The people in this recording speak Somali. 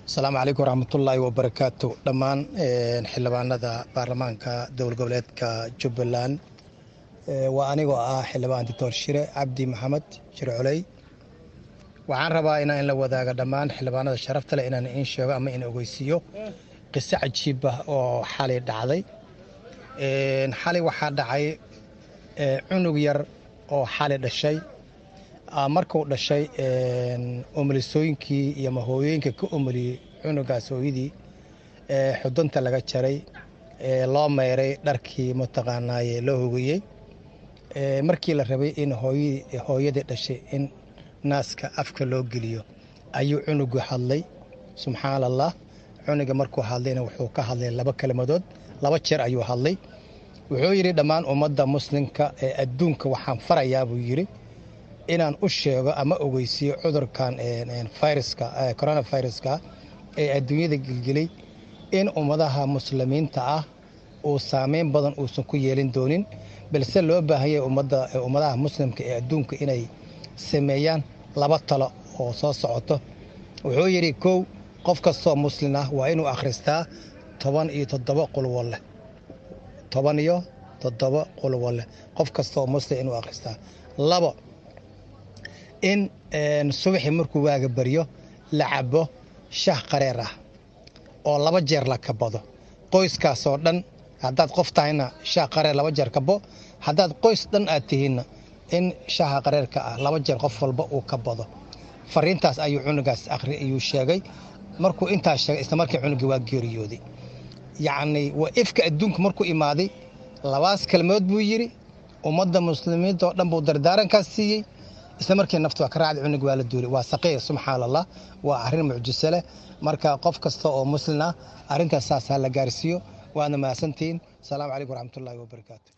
asalaamu calaykum waraxmatullaahi wabarakaatu dhammaan xildhibaanada baarlamaanka dowlad goboleedka jubbaland waa anigoo ah xildhibaan doctor shire cabdi maxamed shire coley waxaan rabaa inaan la wadaago dhammaan xildhibaanada sharafta leh inaan in sheego ama in ogeysiiyo qiso cajiib ah oo xalay dhacday xalay waxaa dhacay cunug yar oo xalay dhashay markuu dhashay omolisooyinkii iyo mahooyooyinka ka omoliyey cunugaas hooyadii xudunta laga jaray loo meyray dharkii mataqaanaaye loo hogeyey markii la rabay in hooyadii dhashay in naaska afka loo geliyo ayuu cunugu hadlay subxaan allah cunuga markuu hadlayna wuxuu ka hadlay laba kelmadood laba jeer ayuu hadlay wuxuu yidhi dhammaan ummadda muslimka ee adduunka waxaan farayaa buu yidhi inaan u sheego ama ogeysiiyo cudurkan viruska coronaviruska ee adduunyada gelgelay in ummadaha muslimiinta ah uu saameyn badan uusan ku yeelin doonin balse loo baahanyay ummadaha muslimka ee adduunka inay sameeyaan laba talo oo soo socoto wuxuu yidhi kow qof kastoo muslin ah waa inuu akhristaa toban iyo toddoba qulwo leh toban iyo toddoba qulwo leh qof kastaoo muslim inuu akhristaa labo in subaxii markuu waaga baryo la cabo shah qareer ah oo laba jeer la kabado qoyskaasoo dhan haddaad qof tahayna shah qareer laba jeer kabo haddaad qoys dhan aad tihiinna in shaha qareerka ah laba jeer qof walba uu ka bado fariintaas ayuu cunugaas akhri ayuu sheegay markuu intaas sheegay isla markii cunugii waa geeriyooday yacnii waa ifka adduunka markuu imaaday labaas kelmood buu yidhi ummadda muslimiinta oo dhan buu dardaarankaas siiyey isla markii naftu waa ka raacday cunug waa la duulay waa saqiir subxaan allah waa arrin mucjiso leh marka qof kasta oo muslin ah arrintaas saas ha la gaarsiiyo waadna mahadsantihiin asalaamu calaykum waraxmatullaahi wabarakaatu